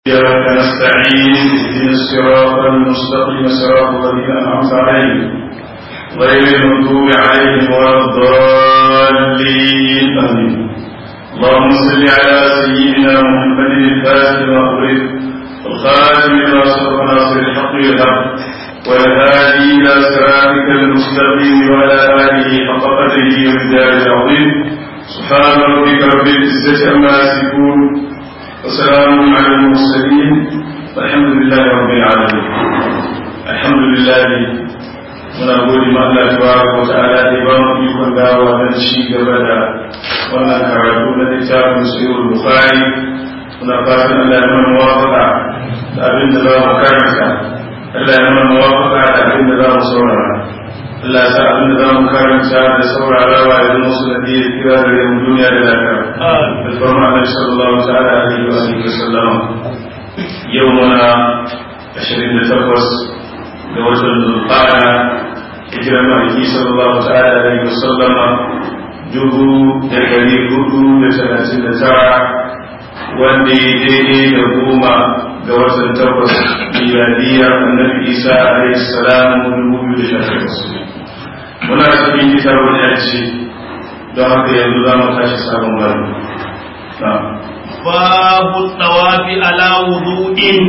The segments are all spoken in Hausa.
إياك نستعين اهدنا الصراط المستقيم صراط الذين أنعمت عليهم غير المغضوب عليهم ولا الضالين آمين اللهم صل على سيدنا محمد الفاتح المغرب والخاتم لما سبق ناصر الحق بالحق والهادي إلى صراطك المستقيم وعلى آله حق قدره ومقداره العظيم سبحان ربك رب العزة عما يصفون وسلام على المرسلين والحمد لله رب العالمين الحمد لله muna gode ma Allah tabaraka wa ta'ala da ba mu ikon dawowa don ci gaba da wannan karatu na littafin sahih bukhari muna fatan Allah ya mana muwafaqa da abin da za mu karanta Allah ya mana muwafaqa da abin da za mu saurara Allah ya sa abin da za mu karanta da saurarawa ya zama su da iya kira da yin duniya da lafiya da farma Annabi sallallahu ta'ala alaihi wa alihi wa sallam yau muna 28 ga watan Zulqa'ada hijirar Maliki sallallahu ta'ala alaihi wa sallam dubu da dari hudu da talatin da tara wanda ya daidai da goma ga watan takwas miladiyya annabi Isa alaihi salam dubu biyu da sha takwas muna cikin kitabun yanci don haka yanzu za mu tashi sabon gano babu tsawafi ala wudu'in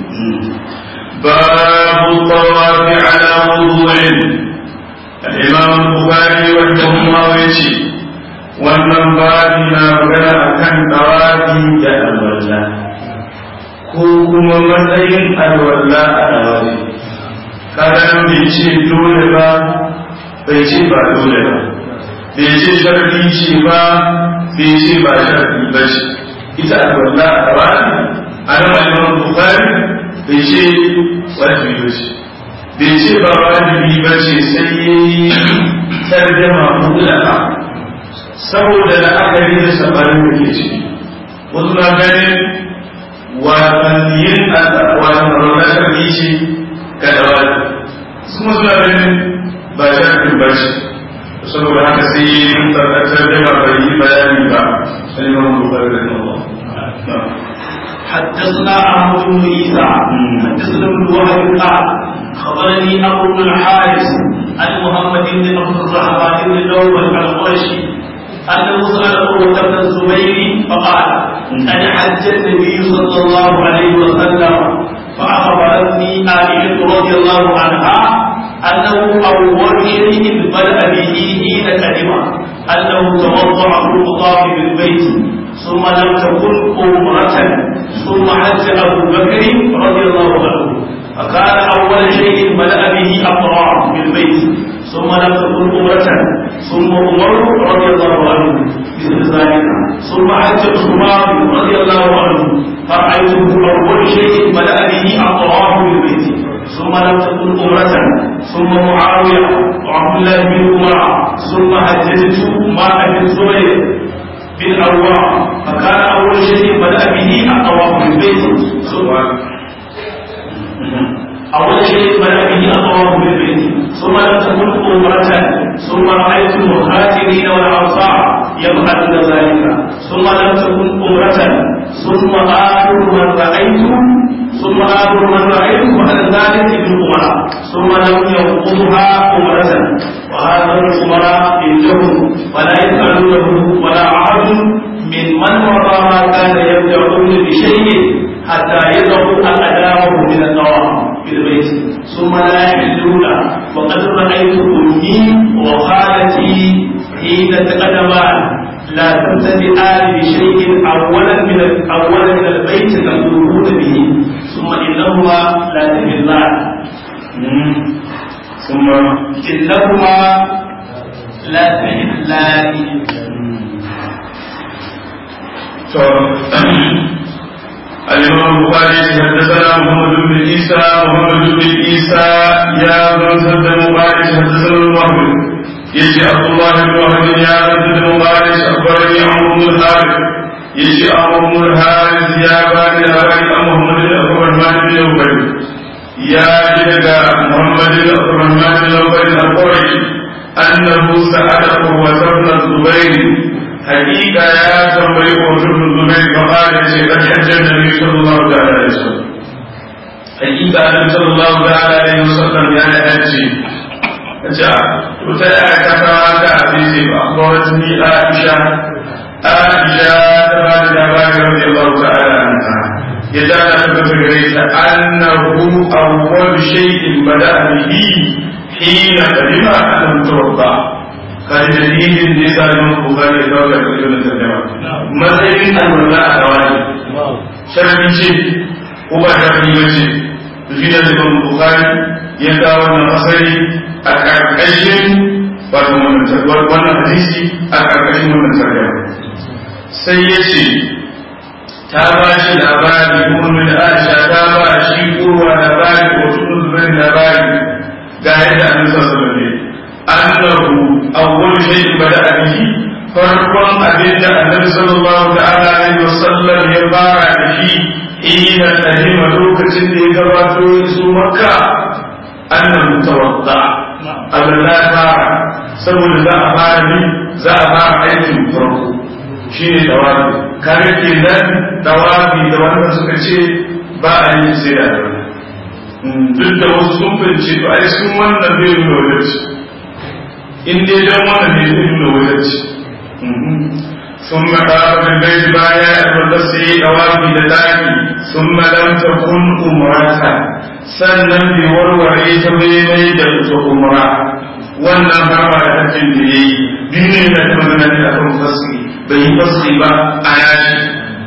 babu tsawafi ala wudu'in al-imam bukhari wanda kuma yace wannan babi na magana akan tsawafi da alwala ko kuma matsayin alwala a tsawafi kada bai ce dole ba bai ce ba dole ba bai ce sharfi ce ba bai ce ba sharfi ba ce ita alwala a wani a nan alimar bukari bai ce wajibi ba ce bai ce ba wajibi ba ce sai ya yi tarjama mutlaka saboda la'akari da sabarin da ke ciki wasu na ganin wasannin wasan alwala sharfi ce ga da wani kuma suna ganin ba sharfin ba ce saboda haka sai yi mun tabbatar da ba bai yi bayani ba sai mun bukari da Allah حدثنا أحمد بن عيسى حدثنا ابن وهب قال خبرني أبو بن الحارث عن محمد بن عبد الرحمن بن الأول القرشي أنه سأل عروة بن الزبير فقال قد حج النبي صلى الله عليه وسلم فأخبرتني عائشة رضي الله عنها أنه أول شيء بدأ به حين قدم أنه توضأ في الطاف بالبيت ثم لم تكن أمرة ثم حج أبو بكر رضي الله عنه فكان أول شيء بدأ به الطواف بالبيت ثم لم تكن أمرة ثم عمر رضي الله عنه مثل ذلك ثم حج عثمان رضي الله عنه فرأيته أول شيء بدأ به الطواف بالبيت ثم لم تكن أمرة ثم معاوية وعبد الله بن عمر ثم حججت مع أبي الزبير بن أروى فكان أول شيء بدأ به الطواف بالبيت ثم أول شيء بدأ به الطواف بالبيت ثم لم تكن أمرة ثم رأيت المهاجرين والأنصار يفعلون ذلك ثم لم تكن أمرة ثم آخر من رأيت ثم آخر من رأيته على ذلك ابن عمر ثم لم ينقضها أمرة وهذا الأمراء عندهم ولا يفعلونه ولا عهد من من وراء ما كان يبدعون بشيء حتى يضعوا أقدامه من الطواف في البيت ثم لا يحلون وقد رأيت أمي وخالتي حين تقدمان لا تبتدئان بشيء أولا من أولا من البيت تنظرون به ثم إنهما لا تهلان ثم إنهما لا تهلان الإمام البخاري حدثنا محمد بن عيسى محمد بن عيسى يا من سد مبارك حدثنا المهد يجي عبد الله بن وهب يا من سد مبارك أخبرني عمرو بن الحارث يجي عمرو بن الحارث يا بني أبي محمد بن عبد الرحمن بن أبي يا جدك محمد بن عبد الرحمن بن أبي القرشي أنه سأل قوة بن الزبير حقيقة يا تنبي قوة بن الزبير فقال شيء قد حج النبي صلى الله عليه hakika annabi sallallahu alaihi wasallam ya yi hajji kace to ta ya ka kawo ka hadisi ba akwai ni Aisha Aisha ta ba da labari radiyallahu ta'ala anha ya da ta tabbata gare ta annahu awwal shay'in bada'a bihi hina qadima an tawabba kai dalilin da yasa Imam Bukhari ya kawo da wannan tarjuma matsayin alwala a dawani sharri ce ko ba sharri ba ce shi da Imam Bukhari ya kawo wannan asali a karkashin wato wannan hadisi a karkashin wannan tarjuma sai ya ce ta ba shi labari kuma da Aisha ta ba shi kowa labari ko tunu zubair labari ga yadda annabi sallallahu alaihi wasallam annahu awwal shay'in bada'a bihi farkon abin da annabi sallallahu ta'ala alaihi wasallam ya fara da shi ina kadima lokacin da ya gabato ya su makka annahu tawadda Allah fara saboda za a fara ni za a fara aikin farko shine tawafi kare ke nan tawafi da wanda suka ce ba a yi sai da duk da wasu sun fince to ai sun wannan bai nuna wadatci in dai dan wannan ne zai nuna wadatci ثم قام بالبيت بايا والبسي دوابي لتاكي ثم لم تكن أمرة sannan bai warware ta bai mai da ita umra wannan harba da hakin da ya yi biyu ne na kuma na da kan fasiri bai yi fasiri ba a yashi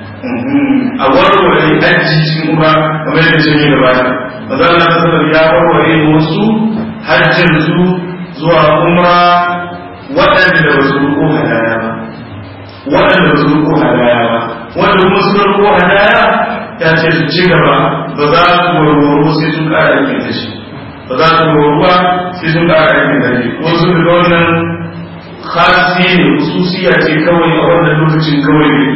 a warware aji cikin umra kamar yadda ce ne gaba da mazalla sallar ya warware wasu hajjin su zuwa umra waɗanda ba su ruko hadaya ba waɗanda ba su ruko hadaya ba wanda kuma su ruko hadaya ya ce su ci gaba ba za su warwaro sai sun ƙara aikin da shi ba za su warwaruwa sai sun ƙara aikin da shi wasu da wannan khasi ne hususiya ce kawai a wannan lokacin kawai ne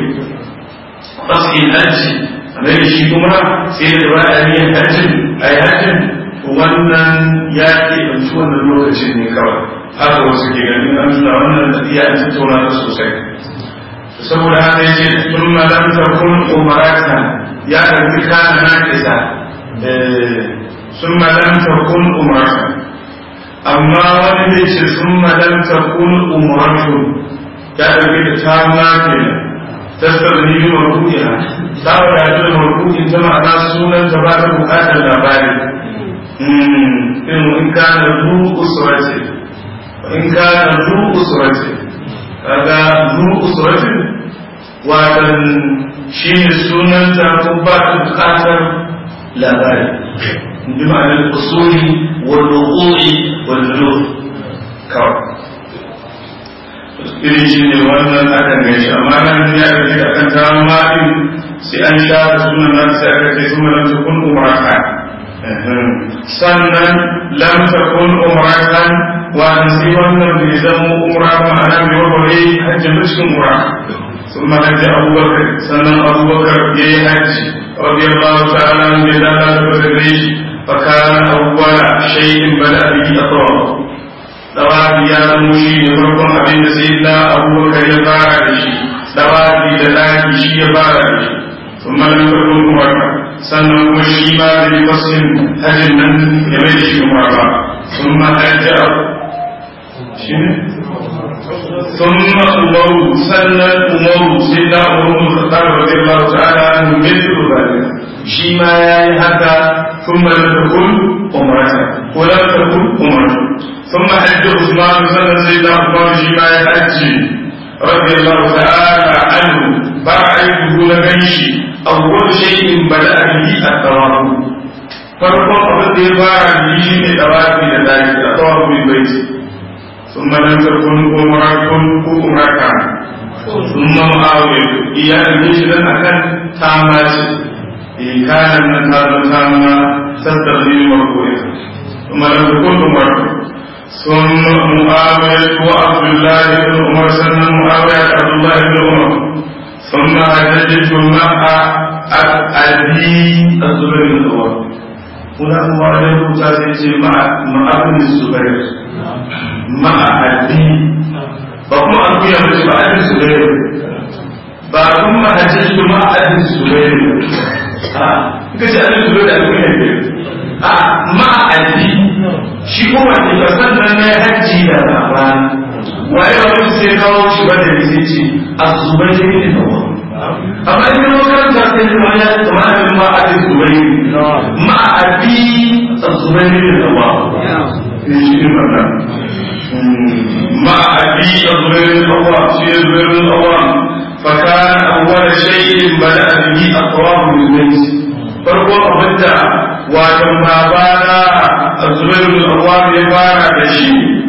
fasin hajji a nan shi kuma sai da ba a yin hajjin a yi hajjin wannan ya ke ɗauki wannan lokacin ne kawai haka wasu ke ganin an suna wannan tafiya an tattauna ta sosai saboda haka yace tun malam ta kun umarata ya ɗauki kana na kisa sun malam ta kun umarata amma wani zai ce sun malam ta kun umaratu ya ɗauki da ta ma kenan tasarni yi marfu'iya ta wadatu da marfu'in ta ma'ana sunan ta ba ta bukatar labari in kana zu usrati in kana zu usrati kaga zu usrati watan shine sunan ta ko ba ta bukatar labari bi ma'anar usuli wal wuqu'i wal nur kawai irin shi ne wannan akan gaishe amma nan ya gaji da kan tawo ma'in sai an sha da sunan nan sai aka ce sun lam takun umratan sannan lam takun umratan wa sai wannan bai zama umra ma'ana bai warware hajji cikin umra ثم حج أبو بكر سنن أبو بكر يي حج رضي الله تعالى عنه يدانا تبريش فكان أول شيء بدأ به أطراف dawafi ya zamo shi ne farkon abin da sai da abubakar ya fara da shi dawafi da laki shi ya fara da shi sun malin farkon umarka sannan kuma shi ma da yi fasin hajjin nan ya mai da shi umarka sun ma hajji a shi ne sun ma umaru sannan umaru sai da umaru da tsara wa zai Allah ta'ala an mai da shi ma ya yi haka sun malin farkon umarka ko lam takun umarka ثم حج عثمان سنة سيدنا عثمان شيما يحج رضي الله تعالى عنه بعده لبيشي أول شيء بدأ به التواف farkon abin da ya fara yi shi ne tawafi da daki a tawafi bil baiti ثم لم تكن عمرة عمرة ثم معاوية إيا إليش لن أكن تامات إن كان من تام تاما تستغني مرفوعة ثم لم تكن عمرة ثم معاوية وعبد الله بن عمر سنة معاوية عبد الله بن عمر ثم حججت مع أبي الزبير بن عمر هنا معاوية تاسيتي مع مع ابن الزبير مع أبي فكما أبي أبي مع ابن الزبير فكما حججت مع ابن الزبير ها كذا ابن الزبير أبي a ma'adi shi kuma ne ba sannan na hajji da baba waye ba mutu sai kawo shi ba da sai ce a zubai ne da kawo amma in kuma karanta sai kuma ya kama da ma a ji zubai ma'adi a zubai ne da kawo ne shi ne wannan ma'adi a zubai ne da kawo shi ne zubai ne da kawo فكان أول شيء بدأ به أقوام البيت farko abinda watan babana a zubairu da awam ya fara da shi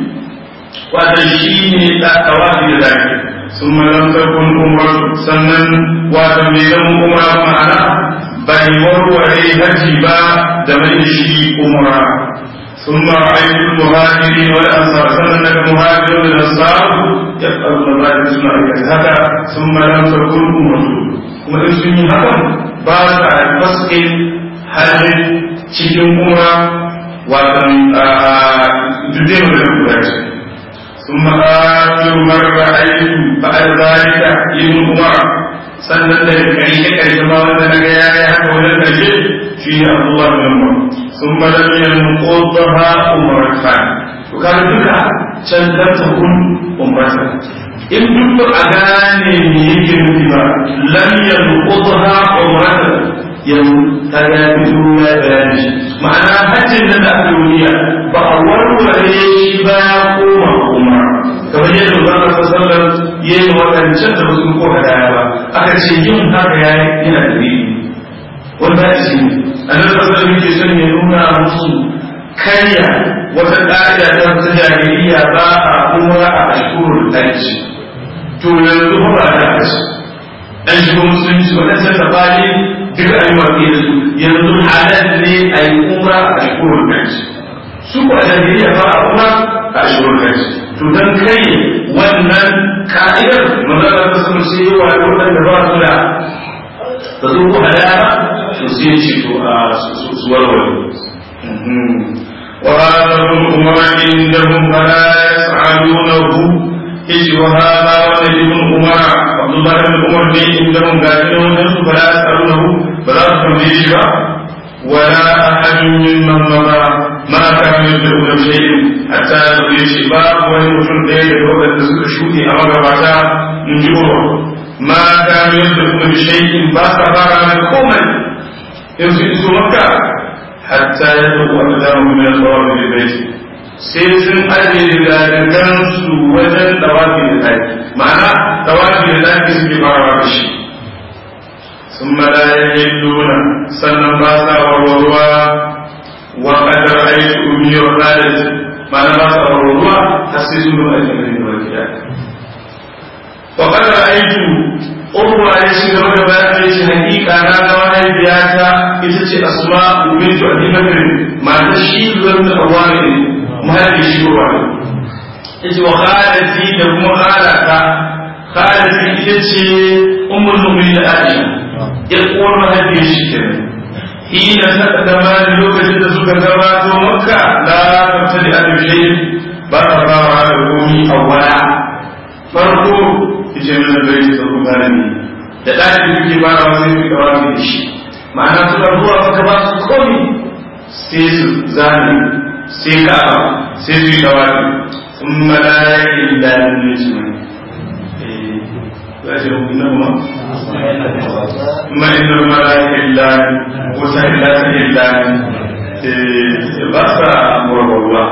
watan shi ne tawafi da zaki sun malamtar kun umar sannan watan bai zama umra ma'ana bai warware haji ba da mai shi umra ثم رأيت المهاجرين والأنصار سنة المهاجر والأنصار يفعلون ذلك سنة هذا ثم لم تكن أمته kuma in sun yi hakan ba sa faske halin cikin umra watan dubbe mu da kura ce sun ma'afiru marar aiki ba'ar zalika yin umara sannan da karshe karshe ma wanda na ga ya yi haka wajen karshe shi ne abubuwa da yamma sun malam yin kodaha umarta to kaga duka can dan ta kun umarta in duk a gane me yake nufi ba lam yanqudha umrata yan kaga fito ya bayani ma'ana hajjin da aka yi ba a warware shi ba ya koma umra kamar yadda ba a sallar yayin wadancan da su ko hadaya ba aka ce yin haka ya yana da dalili wanda shi annabi sallallahu alaihi wasallam son ya nuna musu karya wata ƙa'ida ta jahiliya ba a umra a ashurul hajj to yanzu ba da kashi an shigo musulunci waɗansu da bani duka an yi watsi da su yanzu halal ne a yi umra a shigorar kanci su ko a jahiliya ba a umra a shigorar kanci to don kai wannan ka'idar magana ta sun sai yi wa waɗanda ba su da ba su ko halala ba to sai ce to a su warware وهذا الأمر عندهم فلا يسعدونه yace wa hada wa ibn umar abdullah ibn umar ne inda mun ga ne wannan su bala sarunahu bala su tambaye shi ba wala ahadun mimman mama ma kana yad'u da shay'in hatta ya ce ba wani mutum ɗaya da wadanda suka shuɗe a magabata in ji umar ma kana yad'u da shay'in ba sa fara mai komai in su iso makka hatta yad'u aqdamu min al-tawaf bil bayt sai sun ajiye dalilansu wajen dawafi da daki ma'ana dawafi da daki suke farawa da shi sun malaye duna sannan ba sa warwarwa wa kadar aiki umiyar khalid ma'ana ba sa warwarwa har sai sun nuna ajiyar da wani gida wa kadar aiki urwa ya shiga da bayan da shi hakika na ga mahaifiyata ita ce asma bintu abi bakr mata shi zuwa da awami mahaifi shi ruwa ne yace wa khalati da kuma khalata khalati ita ce ummul mu'minin Aisha ya uwar mahaifi shi kenan hina taqaddama lokacin da suka gabato makka la tabtadi an shay ba ta fara da komi awwala farko yace min bai ta ku garani da daki suke fara sai su kawar da shi ma'ana suka zuwa suka ba su komi sai su zani sai ka sai su yi tawafi sun malayin da ne su ne za ce na kuma ma inda malayin da kusa illa ta illa ba sa murbarwa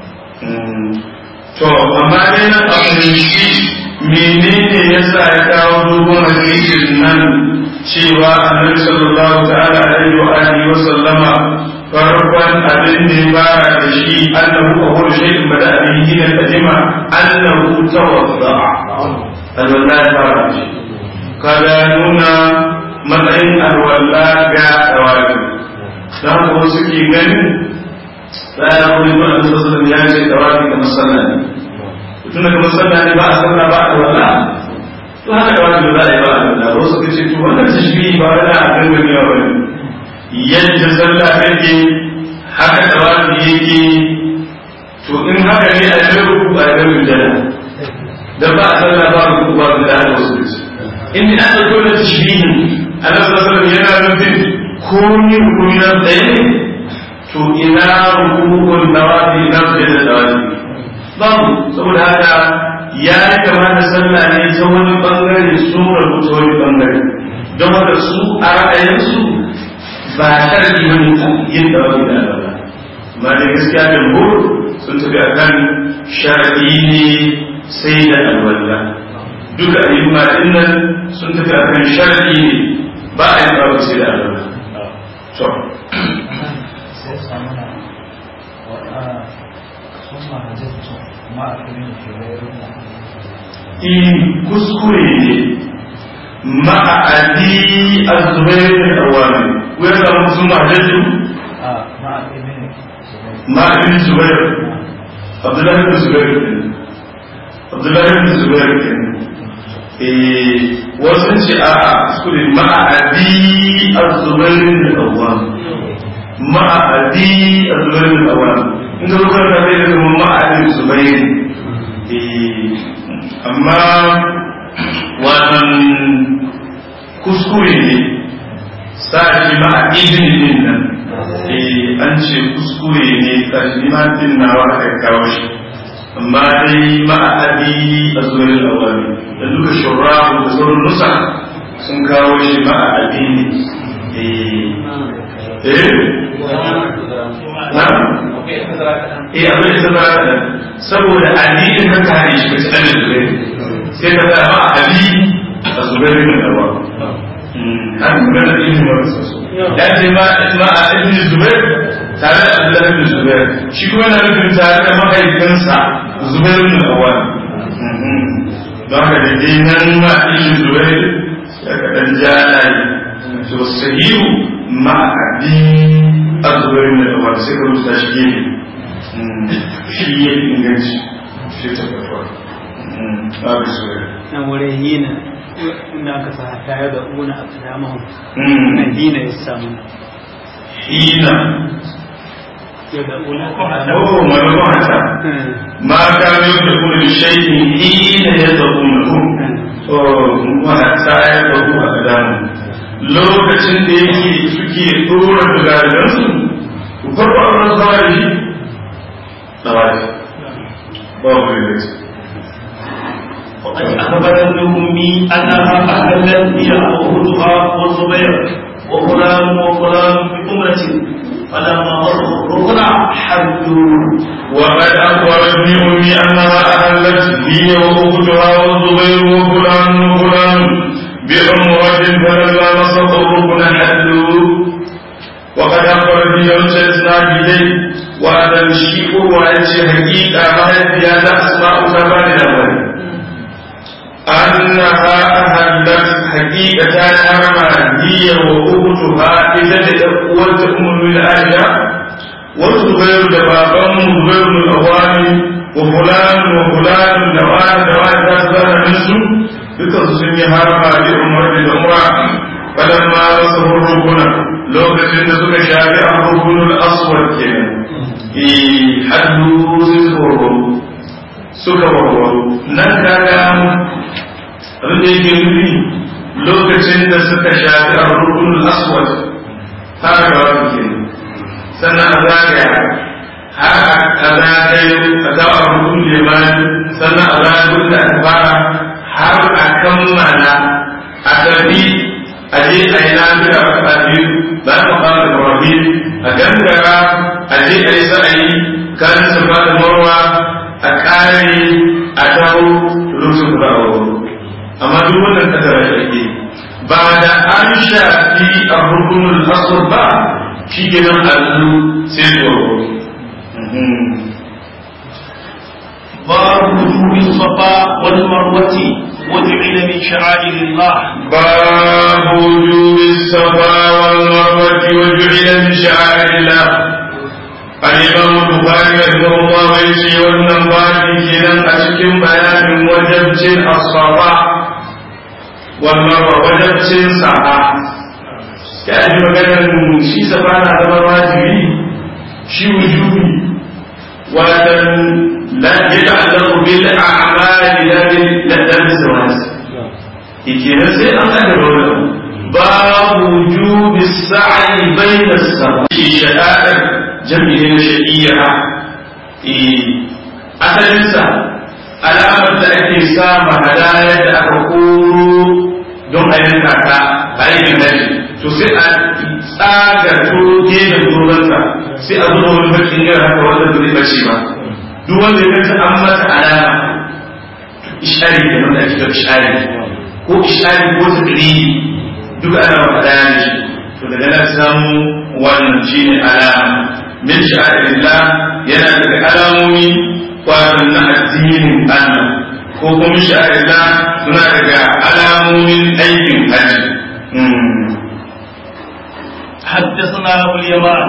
to amma dai na abinci menene yasa ya kawo dogon hadisin nan cewa annabi sallallahu ta'ala alaihi wa alihi wa sallama farkon abin da ya fara da shi annahu awwal shay'in bada bihi hina tajma annahu tawadda alwala ya fara da shi kaga nuna matsayin alwala ga dawaki dan ko suke ganin sai ya kuma ba da sallallahu ya ce dawaki kamar sallah ne tun da kamar sallah ne ba a sallah ba a alwala to haka dawaki ba za a yi ba a alwala wasu suka ce to wannan tashbihi ba wani a dangane ba ne yadda sallah take haka tawafi yake to in haka ne a yi ruku a yi rujana da ba a sallah ba ruku ba da haka wasu ce in an ɗauko da tashbihin Allah sallallahu alaihi yana nufin komi rukuni na tsaye ne to ina rukukun dawafi na da dawafi babu saboda haka ya kamata sallah ne ta wani bangare sun rabu ta wani bangare don haka su a ra'ayinsu ba sharki wani yin dawafi da alwala amma da gaskiya da sun tafi akan sharadi ne sai da alwala duka ayyuka din nan sun tafi akan sharadi ne ba a yi babu sai da alwala to sai samuna sun mahajjatu ma a kirin ke wayarun in kuskure ne ma'adi azubair bin awami wai ga musu mahajjatu a ma a kirin ma'adi zubair abdullahi bin zubair kenan abdullahi bin zubair kenan eh wasu ce a kuskure ma'adi azubair bin awami ma'adi azubair bin awami in ka zo karanta zai da zama ma'adi zubair eh amma wannan kuskure ne sa shi ma a izini din nan eh an ce kuskure ne sa shi ma din nawa aka kawo shi amma dai ma a abi a zuwa awali da duka shurrahu da sauran nusa sun kawo shi ma a abi ne eh eh na eh abin da ta da saboda addinin ka kare shi ka ci annabi zubair sai ka sa ma abi a zubair bin awwa har magana ilmi wa rasul ya ce ma ma a ibn zubair tare da abdullahi bin zubair shi kuma yana nufin tare da mahaifinsa zubair bin awwa don haka da dai nan ma ibn zubair ya ka dan jana to sahihu ma abi a zubair bin awwa sai ka rubuta shi gefe shi ya inganci shi ta kafa babu zubair nan wurin hina inda aka sa tare da una a kadamahun nan hina ya samu hina ya da una oh maimakon hata ma ka mai da kuma da shaikin hina ya zaɓu na ku oh kuma hata ya zaɓu a kadamu lokacin da yake suke ɗora da garibansu ku farko a wani zama da shi tsawari ba wani da ce وقد أخبرتكم بي أنها أهلت هي وأختها والزبير وفلان وفلان بأمرة فلما وصلوا الركن حدوا وقد أخبرتني أمي أنها أهلت هي وأختها والزبير وفلان وفلان بعمرة فلما نصب الركن حلوا وقد أخبرني يوم إسناد إليه وأنا الشيء وأنت حقيقة ما هي هذا أسماء زمان الأول أنها أهلت حقيقة حرما هي وأختها إذا تقوت أم الآية والزبير دبابا زبير من الأواني وفلان وفلان دوان دوان تاسبان منسو dukan sun yi harma da umar da umra falamma wasu rukuna lokacin da suka shafi a rukunul aswad kenan eh haddu sun tsoro suka warwaro nan kaga abin da yake nufi lokacin da suka shafi a rukunul aswad har ga wani kenan sannan a zagaya har a zagayo a zaɓa rukun limani sannan a zagayo da aka fara har a kammala a tafi a je a yi lafiya a biyu ba a fara da rabi a gangara a je a yi sa'ayi kan safa da marwa a kare a dawo lokacin da a wuri amma duk wannan kadara shi ake ba da an shafi a rukunul asr ba shi ke nan allu sai tsoro باب وجوب الصفا والمروة وجعل من شعائر الله باب وجوب الصفا والمروة وجعل من شعائر الله الإمام البخاري رحمه الله يشي والنبات كنا أشكم بيان وجبت الصفا والمروة وجبت صفا كأجل مكان شي صفا هذا واجبي شي وجوبي ولكن لا يتعلق بالأعمال لا بالزواج kenan sai an gane wannan babu wujubi sa'i bayna sa'i sha'a'ir jami'i na shari'a asalinsa alamar da ake sama hadayar da aka koro don a yanka ta a yi daji to sai a tsaga turo gefen turansa sai a zuba wani bakin gara haka wanda zai bace ba duk wanda ya kanta an masa alama ishari da wanda ake da ishari ko ishari ko tadriri duk ana wa hadaya ne shi to daga nan samu wannan shine alama min sha'irillah yana daga alamomi kwanan na addinin Allah ko kuma sha'irna suna daga alamomin aikin hajji. حدثنا ابو اليمان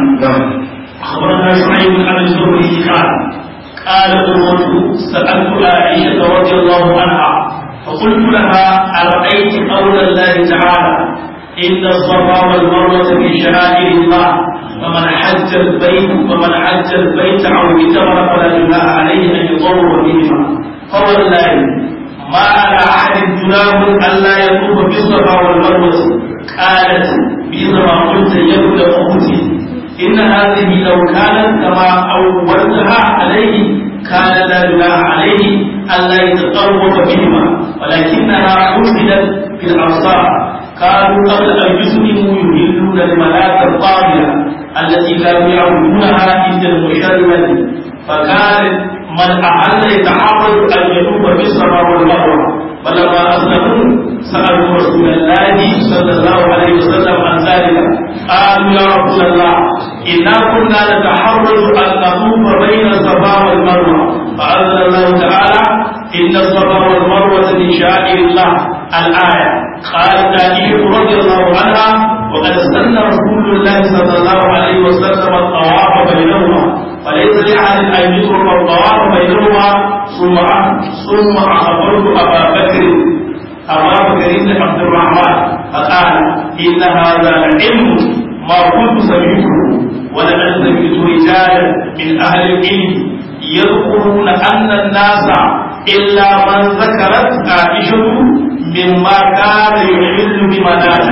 اخبرنا سعيد عن الزهري قال قال عروه سالت عائشه رضي الله عنها فقلت لها ارايت قول الله تعالى ان الصفا والمروه من شعائر الله فمن حج البيت فمن حج البيت او اعتمر فلا جناح عليه ان يطوف بهما فوالله ما على احد جناح الا يطوف بالصفا والمروه قالت بما قلت يا ابن اختي ان هذه لو كانت كما اولتها عليه كان لا جناح عليه الا يتطوف بهما ولكنها حملت في الابصار كانوا قبل ان يسلموا يهلون الملاك الطاغيه التي كانوا يعبدونها عند المشرمة فكان من أحل يتعرض أن يتوب بالصفا والمروة فلما أسلموا سألوا رسول الله صلى الله عليه وسلم عن ذلك قالوا يا رسول الله إنا كنا نتحرج أن نطوف بين الصفا والمروة فأنزل الله تعالى إن الصفا والمروة من شعائر الله الآية قالت عائشة رضي الله عنها وقد سن رسول الله صلى الله عليه وسلم الطواف بينهما فليس لأحد أن يترك الطواف بينهما ثم ثم أخبرت أبا بكر أبا بكر بن عبد الرحمن فقال إن هذا العلم ما كنت سمعته ولقد سمعت رجالا من أهل العلم يذكرون أن الناس إلا من ذكرت عائشة مما كان يحل بمناته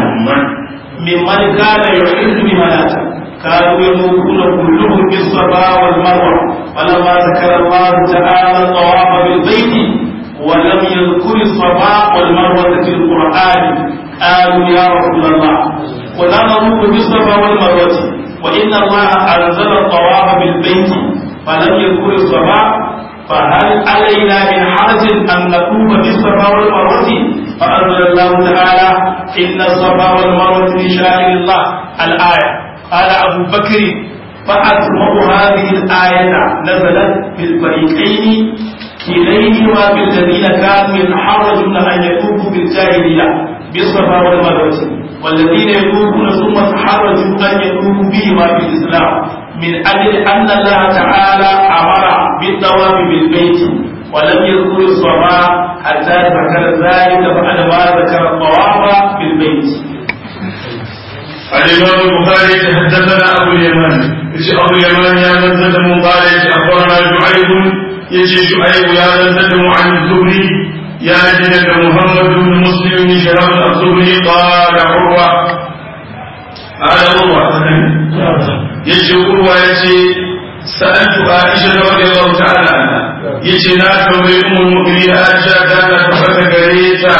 ممن كان يحل بمناته كانوا يموتون كلهم بالصفا والمروه فلما ذكر الله تعالى الطواف بالبيت ولم يذكر الصفا والمروه في القران قالوا يا رسول الله ولا نروح بالصفا والمروه وان الله انزل الطواف بالبيت فلم يذكر الصفا فهل علينا من حرج ان نطوف بالصفا والمروه فأنزل الله تعالى إن الصفا والمروة من شعائر الله الآية قال أبو بكر فأسمع هذه الآية نزلت في الفريقين كليهما بالذين كانوا يتحرجون أن يطوفوا بالجاهلية بالصفا والمروة والذين يطوفون ثم تحرجوا أن يطوفوا بهما في الإسلام من أجل أن الله تعالى أمر بالطواف بالبيت ولم يذكر الصفا حتى ذكر ذلك بعد ما ذكر الطواف بالبيت. الإمام البخاري حدثنا أبو اليمان يجي أبو اليمان يا من زدم قال يجي أخبرنا شعيب يجي شعيب يا من زدم عن الزهري يا جنك محمد بن مسلم بن شهاب الزهري قال عروة قال عروة يجي عروة يجي سألت عائشة رضي الله تعالى عنها يجي ناس أم المؤمنين عائشة كانت تفتك غريتا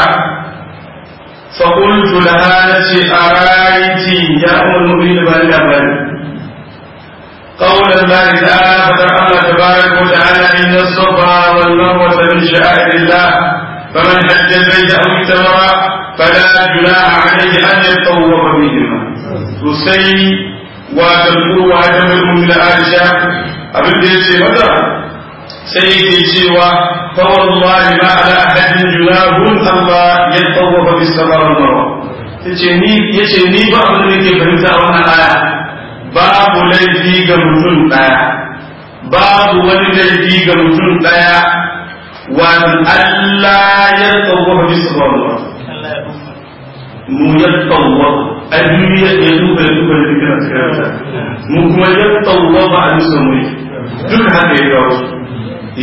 فقلت لها نتي أرايتي يا أم المؤمنين بل بل قول الله تعالى فتر الله تبارك وتعالى إن الصفا والمروة من شعائر الله فمن حج البيت أو اعتمر فلا جناح عليه أن يتطوف بهما تسي وتذكر وعدم من عائشة abin da ya ce mata sai yake cewa fawallahi ma ala ahadin junahun Allah ya tawwafa bis safa wal marwa yace ni yace ni ba abin da nake fahimta a wannan aya babu laifi ga mutum daya babu wani laifi ga mutum daya wa Allah ya tawwafa bis safa wal marwa mu ya tawwafa a duniya ya duba ya duba da kana tsaya mu kuma ya tawwafa a dusa mu duk haka ya kawo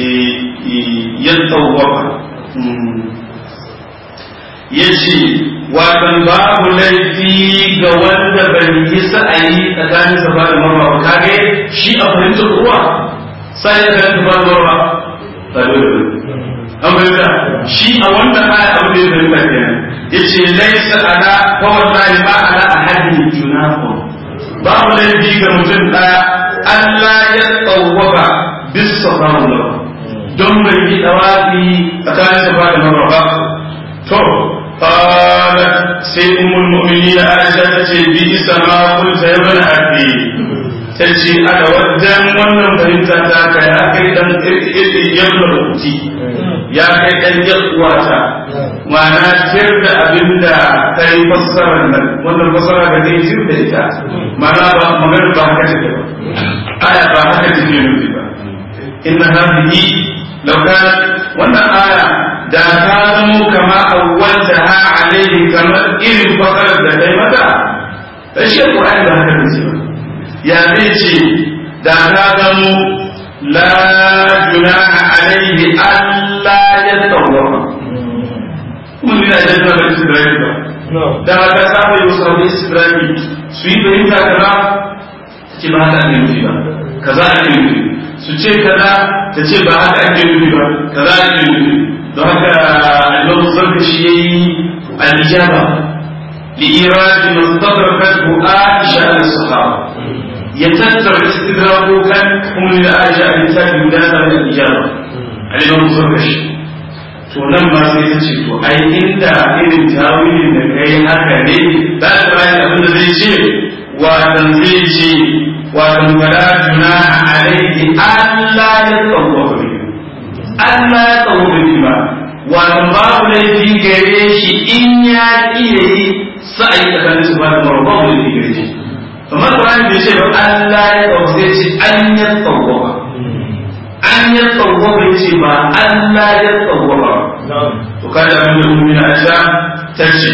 ya tawwafa ya ce watan babu laifi ga wanda bai yi sa'ayi tsakanin safa da marwa ba kage shi a fahimtar ruwa sai da safa da marwa ba dole an bayyana shi a wannan aya abu da ya fahimta kenan yace laysa ala fa wallahi ma ala ahadin junahum babu laifi ga mutum daya Allah ya tsawwaba bis safa da marwa don bai yi dawafi tsakanin safa da marwa ba to قالت سيد ام المؤمنين عائشة تجي بئس ما قلت يا ابن أبي تجي أنا ودن ونن فهمت ذاك يا كي دن يبن أختي يا كي دن يقواتا وانا ترد أبندا كي فسر wannan fasara da kai jin da ita mana ba magana ba haka take ba aya ba haka take nufi ba inna hadhihi law kanat wannan aya da ta zamo kama awwal da ha alaihi kamar irin fakarar da kai mata dan shi Qur'ani ba haka ne ba ya zai ce da ta zamo la junaha alaihi alla yatawwafa kuma ina da da ba Isra'ila ba da haka samu yau sabu Isra'ila su yi fahimta kaza ce ba haka ne nufi ba kaza ake nufi su ce kaza ta ce ba haka ake nufi ba kaza ake nufi don haka annabi sarki shi yayi al-ijaba li iradi mustadrakatu Aisha al-sahaba ya tattara istidraku kan ummi Aisha al-tabi guda da al-ijaba annabi sarki to nan ma sai ta ce to ai inda irin tawilin da kai haka ne za ta bayan abin da zai ce watan zai ce watan fala junaha alaihi Allah ya tsawwaka bihi Allah ya tsawo da ba wato babu laifi gare shi in ya iya yi sa'ayi tsakanin su ba da mara babu laifi gare shi amma Qur'ani bai ce ba Allah ya tsawo sai ce an ya tsawo ba an ya tsawo bai ce ba Allah ya tsawo ba to kada an da ummi na Aisha ta ce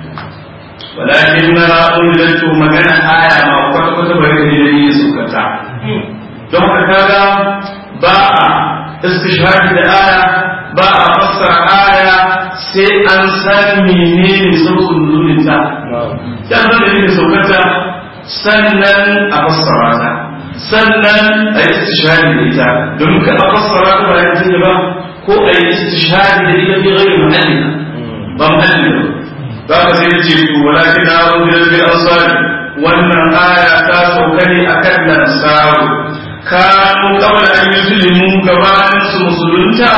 walakin na unziltu magana aya ma kwata kwata bai da dalilin sukata don haka kaga ba a istishhadi da aya ba a fassara aya sai an san menene sauƙin nuninta ya san da ne saukata sannan a fassara ta sannan a yi istishhadi da ita domin ka a fassara ta ba ya ba ko a yi istishhadi da ita fi ghairi mahallina ba mahallina ba ka sai ce to walakin na rubuta bil ansari wannan aya ta sauka ne akan lansaru kanu kawai an yi zulimu gabanin su musulunta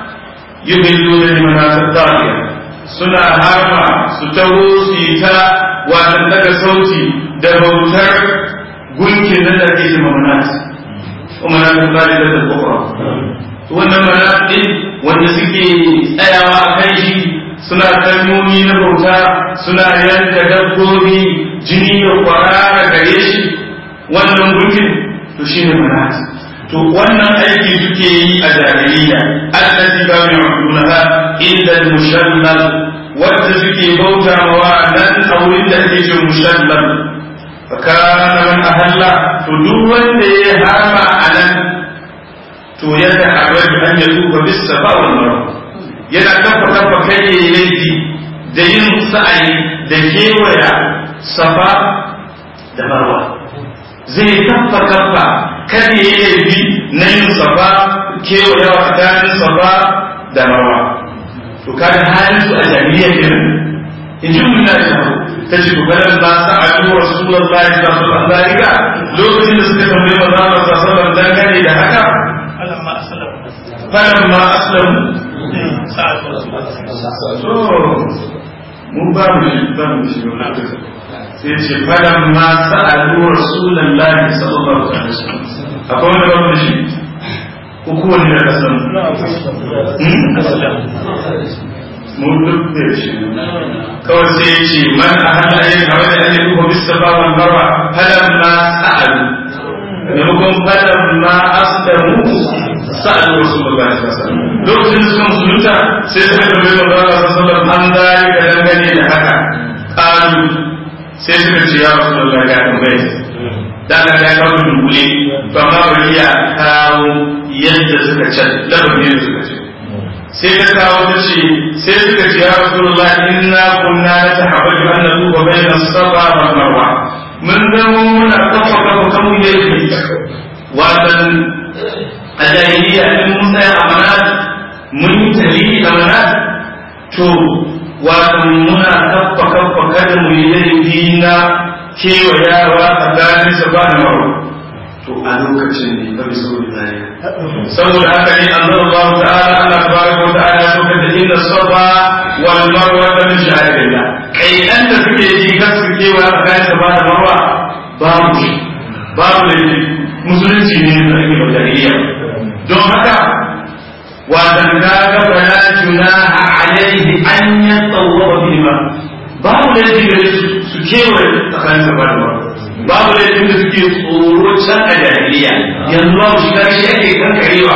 yi billo da limanasar tariya suna harma su taho su yi ta wasan daga sauti da bautar gunkin da ake shi mamanat kuma na kan tsari da tabbakwa wannan manat din wanda suke tsayawa a kan shi suna kalmomi na bauta suna yanka dabbobi jini ya kwarara gare shi wannan gunkin to shi ne manat to wannan aiki suke yi a jahiliya allati ba mai abdullaha illa mushallal wanda suke bauta wa nan a wurin da ake ce mushallal fa kana man ahalla to duk wanda ya harma a nan to ya ta'arraju an yatuba bis safa wal marwa yana kafa kafa kai yayi laifi da yin sa'ayi da kewaya safa da marwa zai kafa kafa kada ya yi laifi na yin safa kewaya tsakanin safa da marwa to kada halin su a jami'a kenan in ji mun na ta ce to kada ba sa a yi rasulullahi sallallahu alaihi wasallam lokacin da suka tambaye manzo Allah sallallahu alaihi wasallam dangane da haka falamma aslamu falamma aslamu sa'ad rasul mun ba mu shi ba mu shi sai ce falan ma sa'alu rasulullahi sallallahu alaihi wasallam akwai wanda ba mu shi ko kowanne da kasan mun duk da shi kawai sai ya ce man a hada ayi kawai da ayi ko bisa ba man barwa falan ma sa'alu maimakon falan ma aslamu sa'alu rasulullahi sallallahu alaihi wasallam lokacin da suka musulunta sai suka tambaye manzo Allah sallallahu alaihi wasallam an zai da dangane da haka qalu sai suka ce ya rasulullahi ga tambaye dan da ya kawo dunkule ba ma bari ya kawo yadda suka ce labarin da suka ce sai ta kawo ta ce sai suka ce ya rasulullah inna kunna natahabbaju an natuba bayna safa wal marwa mun zama muna kafa kafa kan mu yayi watan a jahiliya in mun tsaya a manat mun yi tarihi a manat to watan muna kafa kafa kada mu yi laifi na kewayawa tsakanin safa da marwa to a lokacin ne fa bisa zai saboda haka ne an zama Allah ta'ala Allah tabaraka wa ta'ala so ka inna safa wal marwa min sha'irillah kai dan da suke yi kan su kewa tsakanin safa da marwa babu shi babu da musulunci ne da ake bajariya don haka watan ka ga fala junaha alaihi an yatawwa bima babu da su kewa tsakanin safa da marwa babu laifin da suke tsoro can a jahiliya yanzu babu shiga shi ake kankarewa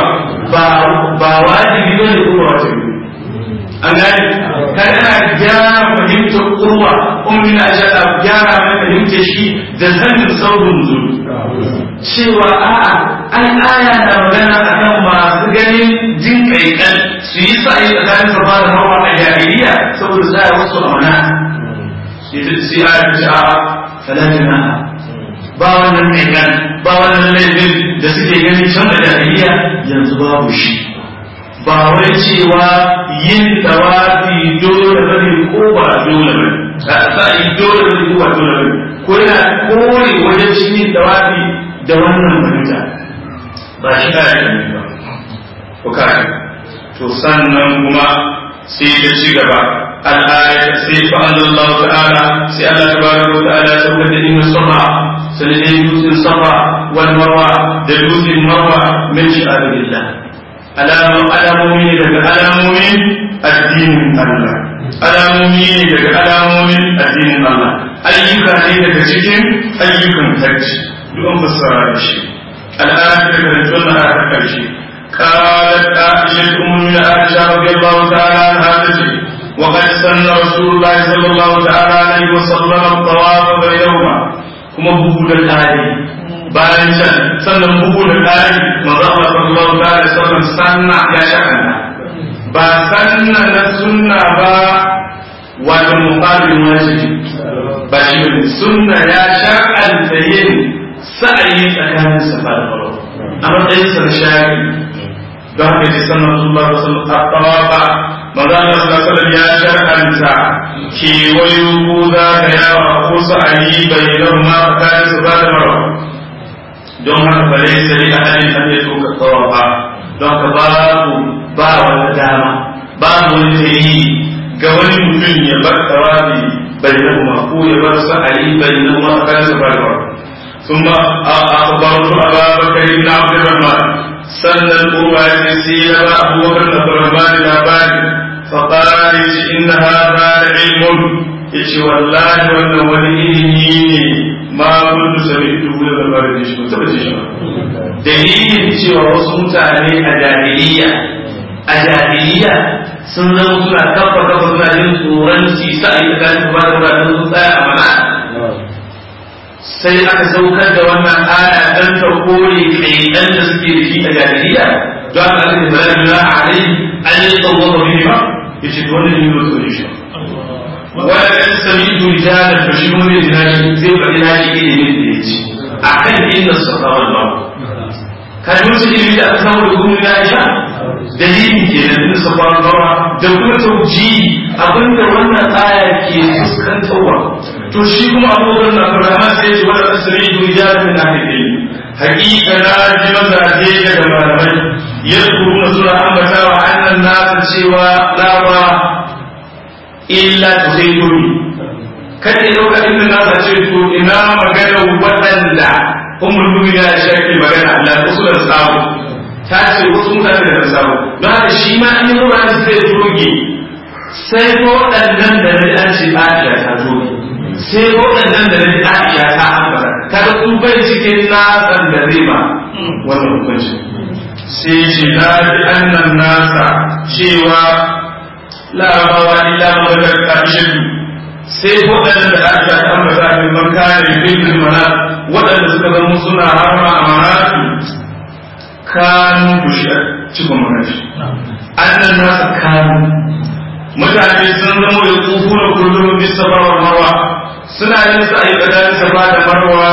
ba wajibi ba ne kuma wajibi an gani kan ana gyara fahimtar kurwa kuma na shaɗa gyara mai fahimtar shi da sanin saurin zuru cewa a'a an aya na magana akan masu ganin jin kaikan su yi sa'ayi tsakanin safa da hawa a jahiliya saboda tsaya wasu amana sai aya ta ce a'a falatina ba wannan aikan ba wannan laifin da suke gani can da jahiliya yanzu babu shi ba wai cewa yin tawafi dole bane ko ba dole bane sa yi dole bane ko ba dole bane ko yana kore wajen shi yin tawafi da wannan fahimta ba shi ka yi ba ko ka to sannan kuma sai ta ci gaba الآية سيف أن الله تعالى سأل تبارك وتعالى سوف إن الصفا سندين دوس الصفا والمروة دوس المروة من شعائر الله ألا ألا مؤمن لك ألا مؤمن الدين الله ألا مؤمن لك ألا مؤمن الدين الله أيك لك cikin ayyukan hajji duk an fassara da shi al'ada da karantun na aka karshe قالت عائشة أم عائشة رضي الله تعالى عنها تجري وقد سن رسول الله صلى الله تعالى عليه وسلم الطواف بينهما kuma bugu da ƙari bayan can sannan bugu da ƙari manzo Allah sallallahu alaihi wasallam sanna ya shakanta ba sanna na sunna ba wato muqabil wajibi ba shi ne sunna ya shakanta yin sa'ayi tsakanin safa da marwa a matsayin sa shari don haka ji sannan sallallahu alaihi wasallam at-tawafa maza Allah sallallahu alaihi ya shar'anta kewayo ko za ka yawa ko sa'ayi bai nan ma tsakanin su ba da marwa don haka ba zai sari a halin an ya tuka tsawafa don ka babu ba wata dama babu wani tayi ga wani mutum ya bar tawafi bai nan ma ko ya bar sa'ayi bai nan ma tsakanin su ba da marwa ثم أخبرت أبا بكر بن عبد الرحمن sannan kowa ya sai ya ba abubakar da farmani labari faƙari ce inna hada da ilmun ya ce wallahi wannan wani ilimi ne ma kuntu sami dubu da labarin da shi ko taɓa ce shi ba dalilin cewa wasu mutane a jahiliya a jahiliya sun zama suna kafa kafa suna jin tsoron su sa a yi tsakanin ba da ba sun tsaya a mana sai aka saukar da wannan aya dan ta kore kaidan da suke da shi a jahiliya don aka aka da bala bila alai an yi tsawon ba bihi ba ya ce wannan yi wasu ne shi wala kan sami rijalan fa shi mun da nashi zai faɗi nashi ilimin da ya ci akan inda safa wal marwa ka ji wasu ilimi da aka samu da gumin ya sha dalilin ke da inda safa wal marwa da kuma tauji abinda wannan aya ke fuskantarwa to shi kuma abubuwan na farama sai shi wani asiri duniya da na haɗe hakika na ji mazaje daga malamai ya na suna ambata wa annan nasa cewa lawa illa ta sai doni kada ya ɗauka inda nasa ce to ina magana waɗanda umar duniya ya shafi magana Allah wasu da samu ta ce wasu mutane da samu don haka shi ma in yi ruwa zai doge sai ko waɗannan da na an ce Aisha ta doge sai waɗannan da na Aisha ta ambata kada su bai cikin nasan da zai ba wannan hukunci sai ce na ji annan nasa cewa larabawa illa mawadar ƙarshen sai waɗanda da Aisha ta ambata min man kare bin mana waɗanda suka zama suna harma a manatu kanu cikon magashi annan nasu kanu mutane sun zama da kufu da kullum bisa bawar marwa suna yin sa a yi tsakanin safa da marwa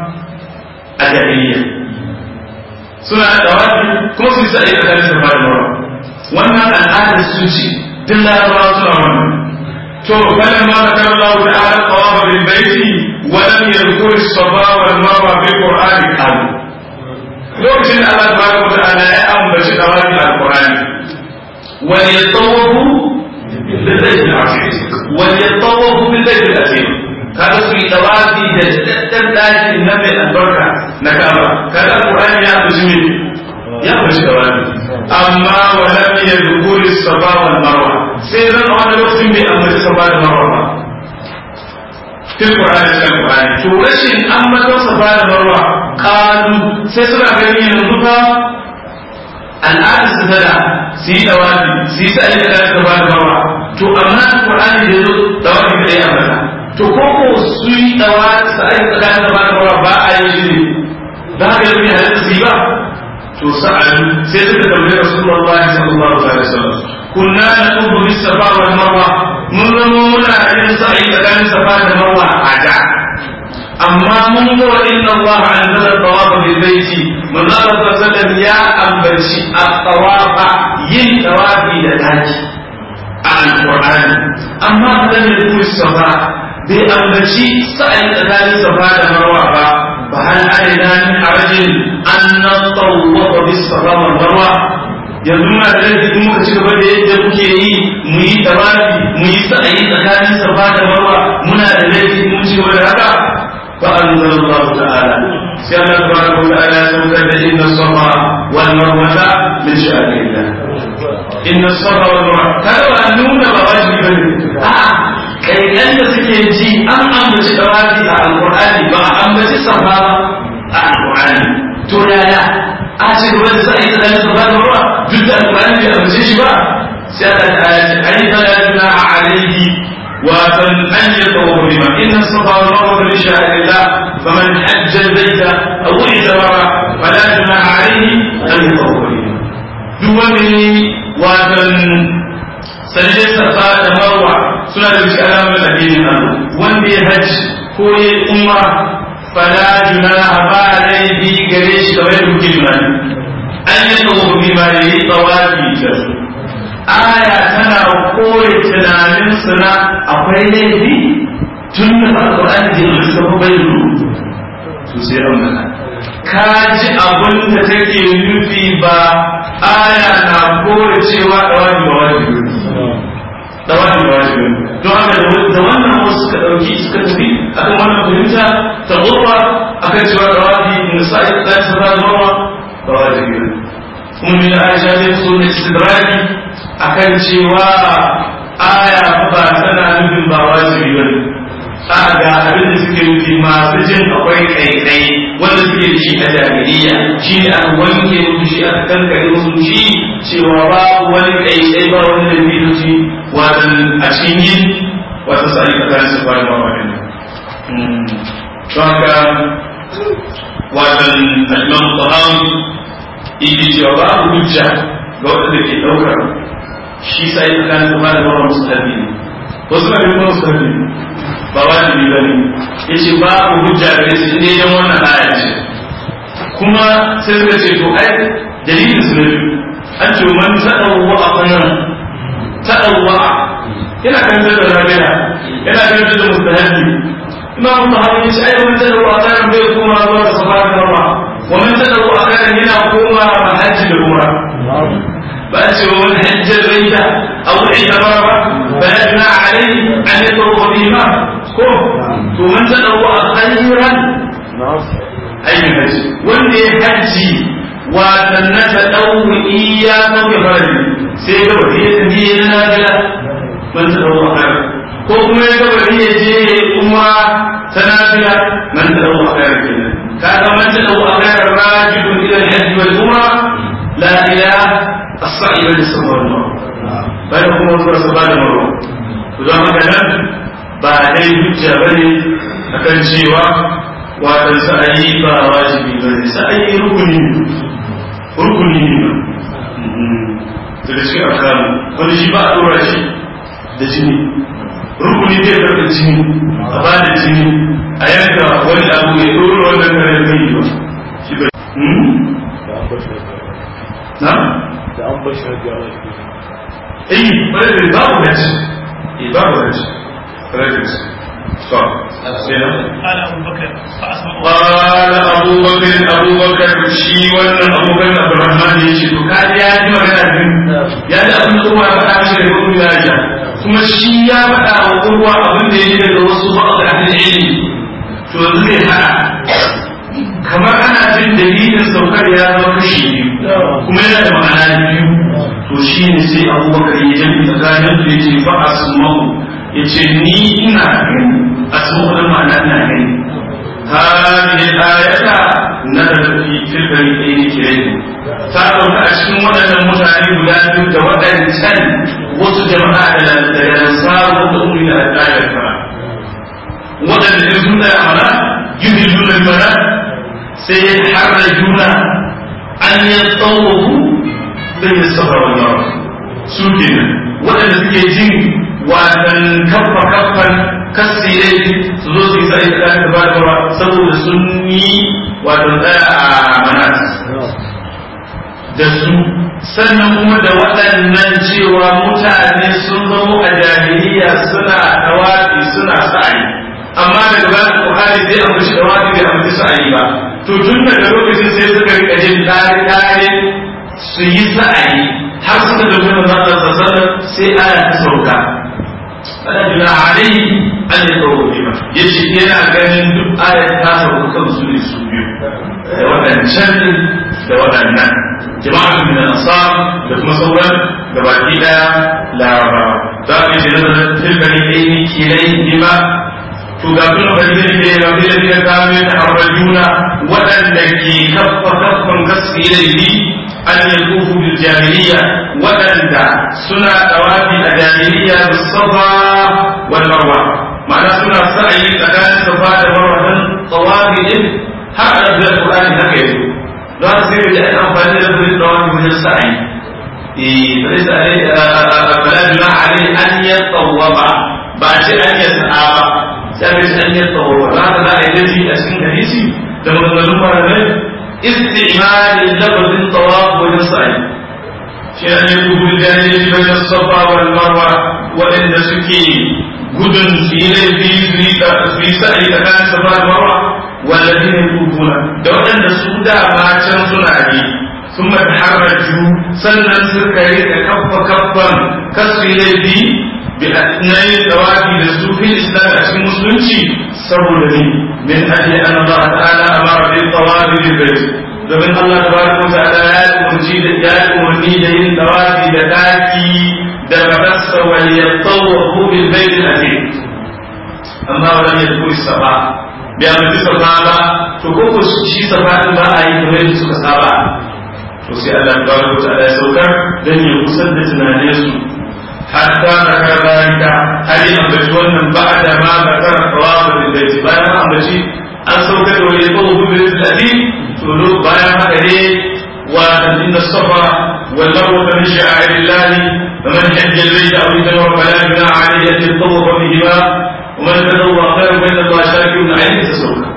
a jahiliya suna da dawafi kuma su yi sa a yi tsakanin safa da marwa wannan al'adar su ce duk larabawa suna wannan to falan ma da kan Allah ta'ala tawafa bil baiti wa lam yadhkur as-safa wal marwa bil qur'ani qalu lokacin da Allah tabaraka wa ta'ala ya ambaci tawafi al-qur'ani wa yatawafu bil baiti al-atiq wa yatawafu bil baiti al-atiq kada su yi tawafi da daddan daki na mai albarka na kaba kada al-qur'ani ya ambaci ya ambaci tawafi amma wa lam yadhkur as-safa wal marwa sai zan a wani lokacin bai ambaci safa da marwa ba fil qur'ani cikin qur'ani to rashin ambaton safa da marwa kalu sai suna gani yanzu fa al'adar su tada su yi dawafi su yi sa'i da safa da marwa to amma qur'ani da yazo dawafi da ya ambata to ko ko su yi dawafi sa'i da safa da marwa ba a yi shi ne da haka yanzu ne halatta su yi ba to sa'an sai suka tambaye rasulullahi sallallahu alaihi wasallam kunna naqubu bis safa wal marwa mun zama muna yin sa'i tsakanin safa da marwa a da amma mun ga wa inna Allah anzala tawaf bil baiti mun Allah sallallahu ya ambaci at-tawafa yin tawafi da daki a alqur'ani amma da ne ku safa bai ambaci sa'i tsakanin safa da marwa ba fa hal alaina min harajin an natawwafa bis safa wal marwa yanzu muna da laifi in muka ci gaba da yadda muke yi mu yi tawafi mu yi sa'ayi tsakanin safa da marwa muna da laifi mun ci gaba da haka fa anzalallahu ta'ala sai Allah tabaraka wa ta'ala ya saukar da inna safa wal marwata min sha'anillah inna safa wal marwa kada ba nuna ba wajibi bane a'a kaikan da suke ji an ambaci tawafi a alqur'ani ba a ambaci safa a alqur'ani to yaya a ce gaba da sa'i da dalilin safa da marwa duk da alƙur'ani bai amince shi ba sai Allah ta ayati ai fala junaha alayhi wa tan an yatawafa bima inna safa wal marwa min sha'airillah faman hajja al-bayta aw i'tamara fala junaha alayhi an yatawafa bima duk wani watan sanje safa da marwa suna da cikin alamun addinin Allah wanda ya hajji ko ya umma fala junaha ba laifi gare shi kamar da kuke tunani an yi tsawo bi ma yi tsawafi da su aya tana kore tunanin su na akwai laifi tun da alƙur'ani da yanzu ta bai ru to sai an mana ka ji abin da take nufi ba aya na kore cewa dawabi ba wajibi dawabi ba wajibi don haka da wannan wasu suka ɗauki suka tafi akan wannan fahimta ta gurba akan cewa dawabi in sa'i da ta ba da ba wajibi ne kuma min aisha zai so da istidraki akan cewa aya ba tana nufin ba wajibi bane a ga abin da suke nufi masu jin akwai kaikai wanda suke da shi a jahiliya shi ne aka wanke musu shi aka kankare musu shi cewa babu wani kaikai ba wani da biyu shi watan a cikin yin wata sa'i tsakanin su bayan ba wani don haka watan al-imam tahawi yake cewa babu hujja ga wanda ke daukar shi sai tsakanin kuma da mara musulmi ne wasu na kuma musulmi ne ba wajibi ba ne yace babu hujja gare su inda yan wannan aya ce kuma sai suka ce to ai dalilin su ne an ce man tadawwa a kanan tadawwa yana kan da rabiya yana kan da mustahabi imam tahawi yace ai man tadawwa a kanan bai kuma zuwa da safa da marwa ومن تدعو أخيرا هنا قوما محج الأمرة بأس ومن حج البيت أو اعتمر فلا جناح عليه أن يطوف بهما كف ومن تدعو خيرا أي حج واللي حجي وسنة تدعو إياه بفرج سيدة وهي تنبيه نافلة من تدعو خيرا ko kuma ya gaba ya je umra ta nafila man ta dawo akayar kenan kaga man ta dawo akayar rajidun ila al-hajj wal umra la ila as-sa'i wal safa wal marwa bayan kuma zuwa safa da marwa to don haka nan ba dai hujja bane akan cewa watan sa'ayi ba wajibi bane sa'ayi rukuni rukuni ne daga cikin arkan wani shi ba a dora shi da jini rukuni zai karɓi jini a ba da jini a yanka wani abu ya dora wannan kare kai ba shi ba na da an bashi hajji ala shi eh bare da babu da shi eh babu da shi bare da shi to sai na قال أبو بكر فأسمع قال أبو بكر أبو بكر شي wannan Abu Bakar Abdurrahman ya ce to kaji ya ji magana din ya ji abin da kuma ya faɗa mishi da kuma ya ji kuma shi ya faɗa wa kowa abin da ya ji daga wasu ba'd ahli ilmi to yanzu zai haɗa kamar ana jin dalilin saukar ya zama kashi biyu kuma yana da ma'ana biyu to shi ne sai Abu Bakar ya jami tsakanin su ya ce fa asma'u ya ce ni ina gani asma'u da ma'ana ina gani هذه الآية نزلت في تلك الإيه كريم تعالوا أشكن ودن متعني بلاد ودن سن وسط جماعة الأنصار وتؤمن إلى الآية الكرام ودن الإنسان أمنا يهلون المنى سيحرجون أن يطوفوا بين الصفا والمروة سوكنا ودن سكيجين وأن كف كفا kasire su zo su yi sa'i da ta ba da saboda sun yi wato tsaya a manas da su sannan kuma da waɗannan cewa mutane sun zamo a jahiliya suna tawafi suna sa'ayi amma daga bayan Buhari zai ambaci tawafi bai ambaci sa'ayi ba to tun daga lokacin sai suka rika jin tare su yi sa'ayi har suka tafi da sallallahu sai ana ta sauka fala juna alaihi an yi tsawo bima ya ce yana ganin duk ayat ta sauka kan su ne su biyu da waɗancan da waɗannan jama'atun min ansar da kuma sauran gabaki daya laraba za a yi nazarin tilkani aini kilai bima to ga kuma fadilin da ya rabu da ya kame ta harajuna waɗanda ke kaffa kaffan gaske laifi an yi kufu bil jahiliya waɗanda suna tawafi a jahiliya da safa wal marwa ma'ana suna sa'ayi tsakanin safa da marwa dan tawafi din har a da Qur'ani haka yake za su sai da aka amfani da zuwa tawafi wajen sa'ayi eh sai sai bala juna alai an yatawaba ba ce an yasa ba sai sai an yatawaba za ka za a yi daji a cikin hadisi da maganganun malamai استعمال لفظ الطواف والسعي شيئا يقول الجاهلية بين الصفا والمروة وإن سكي gudun su yi laifi su yi sa'ayi tsakanin safa da marwa wallazi ne kufuna da waɗanda su da can suna yi sun mata haraju sannan suka yi da kaffa kaffan kasu yi laifi na yin tsawafi da su fil islam a cikin musulunci saboda ne min ajiye an Allah ta'ala amara bil tawafi bil bayt domin Allah tabaraka wa ta'ala ya umarci da ya umarni da yin tawafi da daki da fadarsa wal yatawafu bil bayt al atiq amma wala yadkhul safa bi amri safa ba to ko ko shi safa din ba a yi kamar yadda suka saba to sai Allah tabaraka wa ta'ala ya saukar dan ya kusar da tunaninsu حتى ذكر ذلك هل أنبت ونن بعد ما ذكر الطواف بالبيت بعد ما أنبت أن سوكت ويطوف بالبيت الأديم تقولوا بايا مكري وإن الصفا والمروة من شعائر الله فمن حج البيت أو اعتمر فلا جناح عليه أن يطوف بهما ومن تطوع خير بين الله شاكر عليه تسوكا